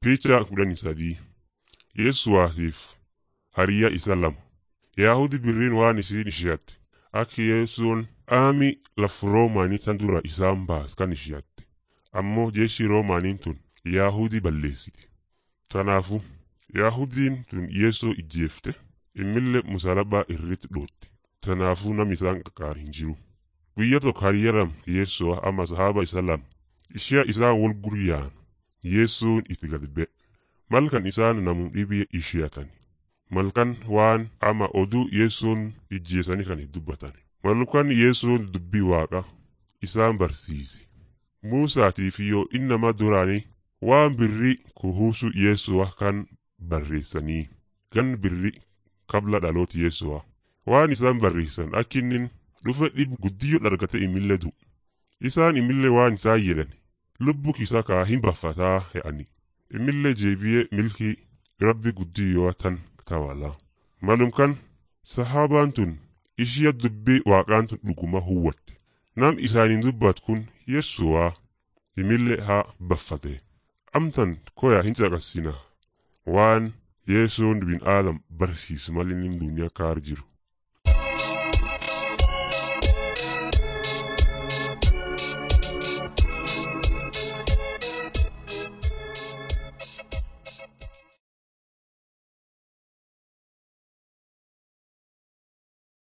Picha kudhanii sadii Yesuwaatiif hariyyaa isa lama. Yaahudi birriin waan isiin ishiyatte akka Yesuun aami laf Roomaanii tan dura isaan baas kan ishiyatte. Ammoo jeeshi Roomaaniin tun Yaahudi balleessite. Tanaafu Yaahudiin tun Yeesoo ijjeefte immillee musalabaa irratti dhootte. Tanaafuu nam isaan qaqqaar hin jiru. Guyya tokko hariyyaram Yeesoo ama sahaba isa lama. Ishiya isaan wal guryaan Yesuun itti gad ba'e. Malkan isaan namu dhibee ishiyatan. Malkan waan ama oduu Yesuun ijjeesanii kan dubbatan. Malkan Yesuun dubbii waaqa isaan barsiise. Muusaatiif yoo innama duraanii waan birrii kuhuusu Yesu'a kan barreessanii gan birrii kabla dhaloota Yesu'a. Waan isaan barreessan akkinnin dhufe dhib guddiyyo dhargate imillee du'u. Isaan imillee waan isaan jedhan lubbu kisa kaa hin baffataa he'ani. Imillee jeebi'ee milkii rabbi guddiyoo tan tawala. Malumkan sahaabaan tun ishiya dubbii waaqaan tun dhuguma huwwatte. Nam isaaniin dubbat kun Yesu'aa imillee haa baffate. Amtan koya hin caqasina waan Yesuun bin aadam barsiisu malinni duniyaa kaar jiru.